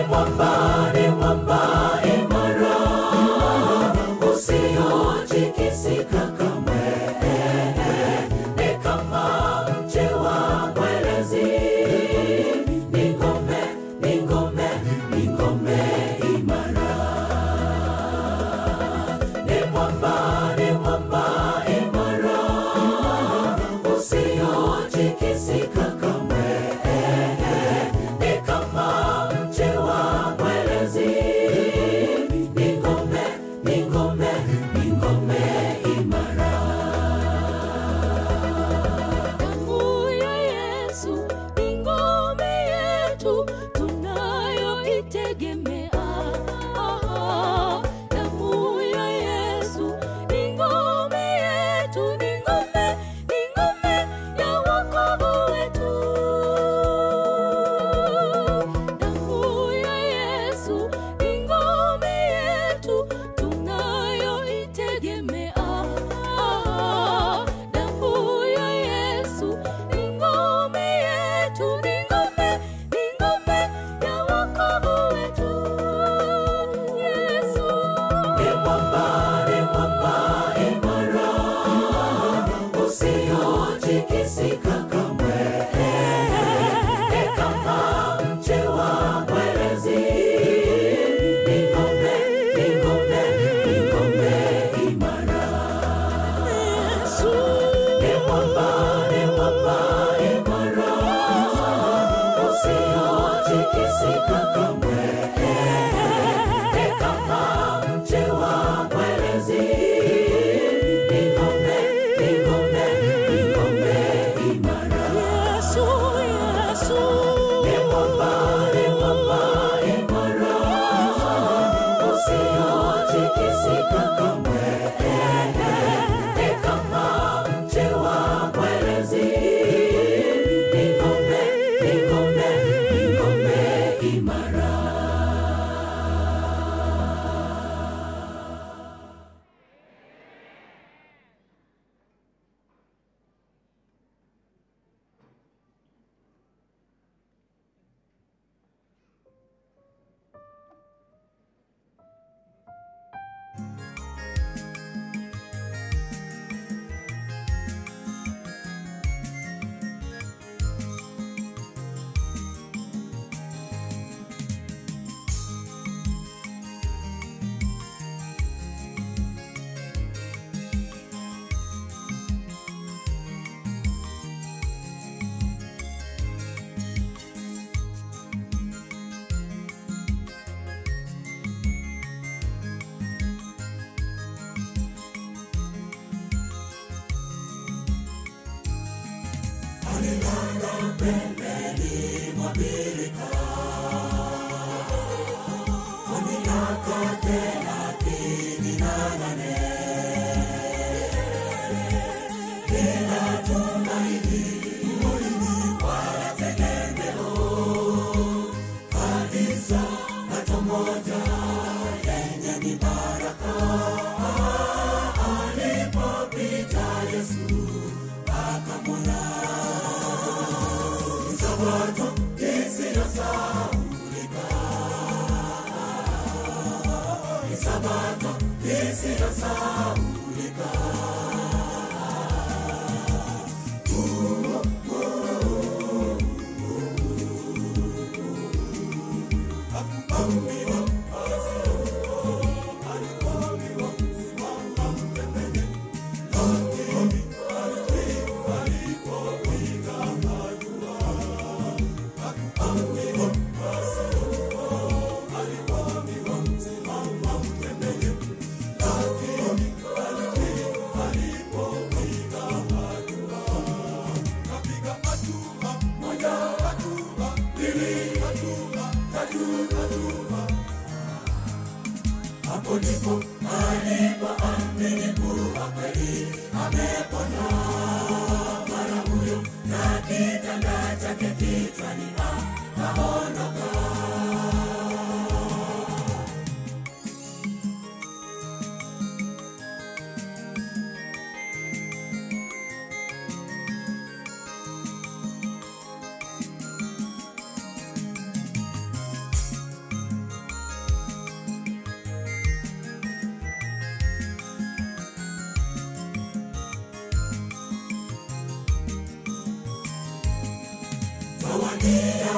mwamba, ni mwamba imara, usiotikisika kamwe. Ni kama mche wa mwerezi, ni ngome, ni ngome, ni ngome imara. Ni mwamba, ni mwamba imara, usiotikisika kamwe. Ni kama mche wa mwerezi, ni ngome, ni ngome, ni ngome imara. Damu ya Yesu ni ngome yetu tunayoitegemea. Damu ya Yesu ni ngome yetu, ni ngome, ni ngome ya wokovu wetu. Damu ya Yesu ni ngome yetu tunayoitegemea. Damu ya Yesu ni ngome yetu, ni ngome, ni ngome ya wokovu wetu. Yesu. Ni mwamba, ni mwamba imara, usiotikisika kamwe. Ni kama mche wa mwerezi, ni ngome, ni ngome, ni ngome imara. Ni mwamba, ni mwamba imara, usiotikisika kamwe. Ni kama mche wa mwerezi, ni ngome, ni ngome, ni ngome imara. Ni mwamba, ni mwamba imara, usiotikisika kamwe. Ni kama mche wa mwerezi, ni ngome, ni ngome, ni ngome imara.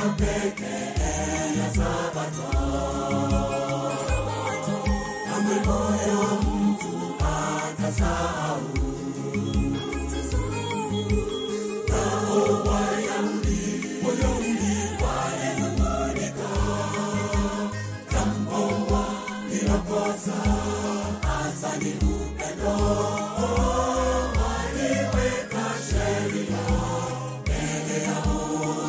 pekee ya Sabato. Kamwe moyo mtu hatasahau. Nao Wayahudi, Wayahudi walinung'unika, jambo walilokosa hasa ni upendo. Waliweka sheria mbele yao,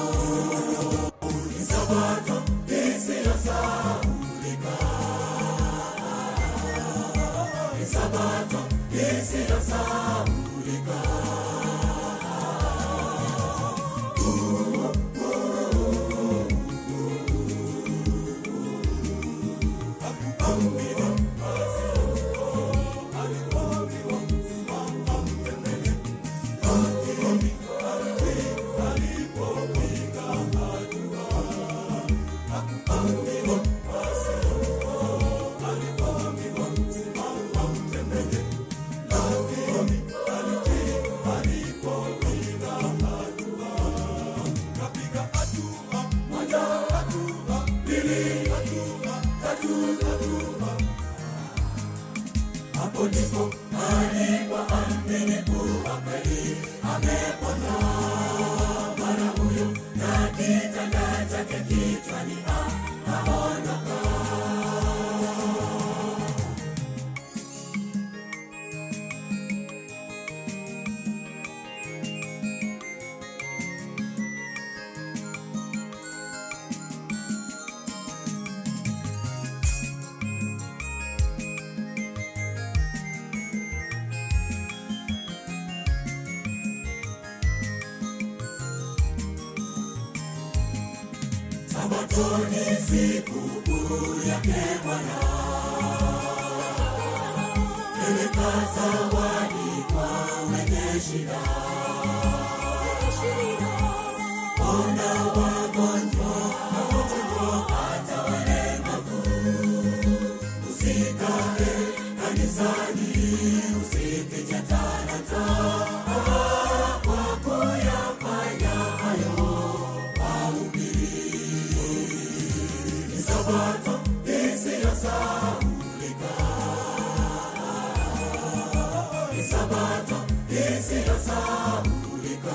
ni Sabato isiyosahaulika, ni Sabato isiyosahaulika. Hapo ndipo alipoamini kuwa kweli amepona. Mara huyo na kitanda chake kichwani akaondoka. Sabato ni siku kuu yake Bwana. Peleka zawadi kwa wenye shida, ponda wagonjwa na wote hata walemavu. Usikae kanisani, usifiche talanta kwa kuyafanya hayo ni Sabato isiyosahaulika, ni Sabato isiyosahaulika.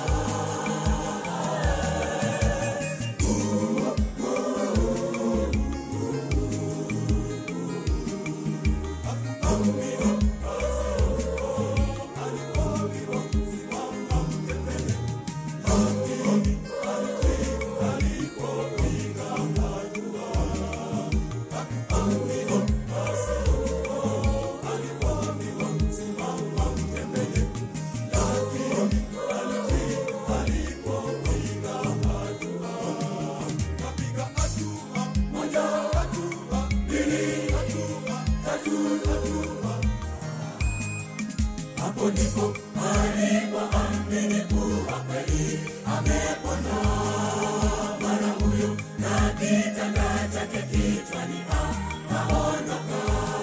Hapo ndipo alipoamini kuwa kweli amepona. Mara huyo na kitanda chake kichwani akaondoka.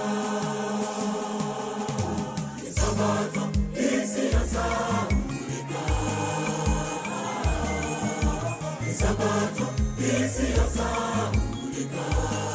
Ni Sabato isiyosahaulika, ni Sabato isiyosahaulika.